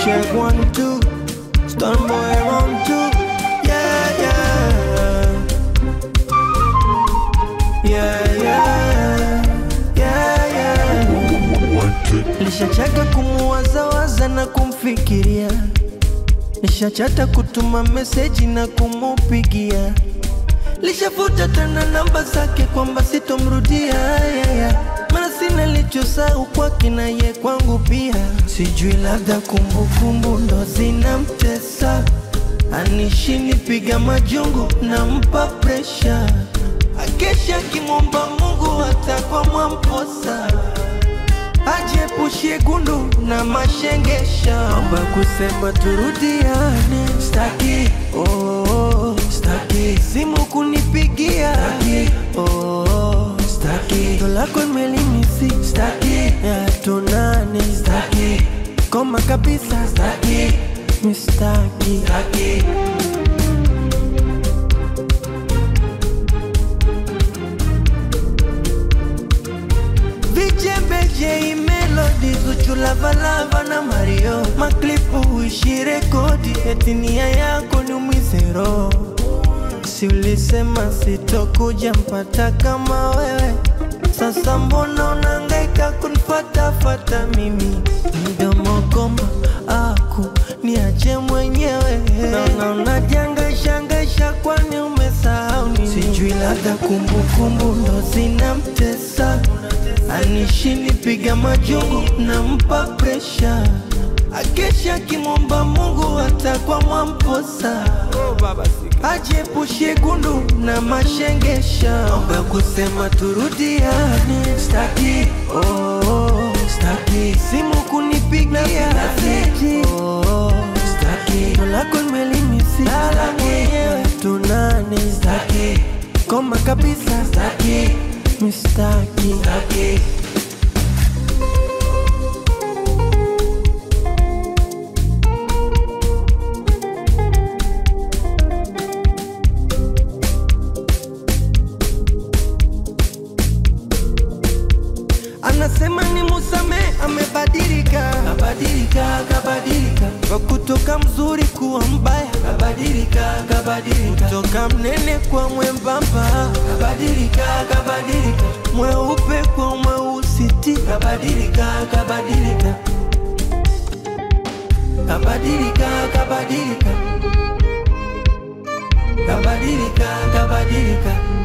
check one two, stun boy round two, yeah yeah, yeah yeah, yeah yeah. Nishachaka kumuwazawaza na kumfikiria, nishachata kutuma meseji na kumupigia, lishafuta tena namba zake kwamba sitomrudia yeah, yeah. Maana sina lichosahau kwake na ye kwangu pia, sijui labda kumbukumbu ndo zinamtesa, anishini piga majungu nampa presha, akesha akimwomba Mungu hata kwa mwamposa ajepushie gundu na mashengesha, amba kusema turudiane, staki oh, oh, staki simu kunipigia, staki oh, oh, staki ndo lako imelimisi, staki ya tunane, staki koma kabisa, staki mistaki, staki Vijembeje melodi Zuchu Lavalava na Mario Maklipu uishi rekodi eti nia yako ni umwizero Si ulisema sitokuja mpata kama wewe Sasa mbona unangaika kunifatafata mimi Mdomo goma aku niache mwenyewe Naona unajangaishangaisha kwani umesahau nini Sijui labda kumbukumbu ndo zinamtesa anishini piga majungu nampa presha akesha akimwomba Mungu hata kwa mwamposa ajepushie gundu na mashengesha omba kusema turudiane staki oh, oh, staki simu kunipigia staki oh, oh, staki ndo lako nimelimisi lala mwenyewe tunane staki koma kabisa staki mistaki staki anasema ni musame amebadilika kabadilika kabadilika kwa kutoka mzuri kuwa mbaya kabadilika kabadilika kutoka mnene kwa mwembamba kabadilika kabadilika mweupe kwa mweusiti kabadilika kabadilika kabadilika kabadilika kabadilika kabadilika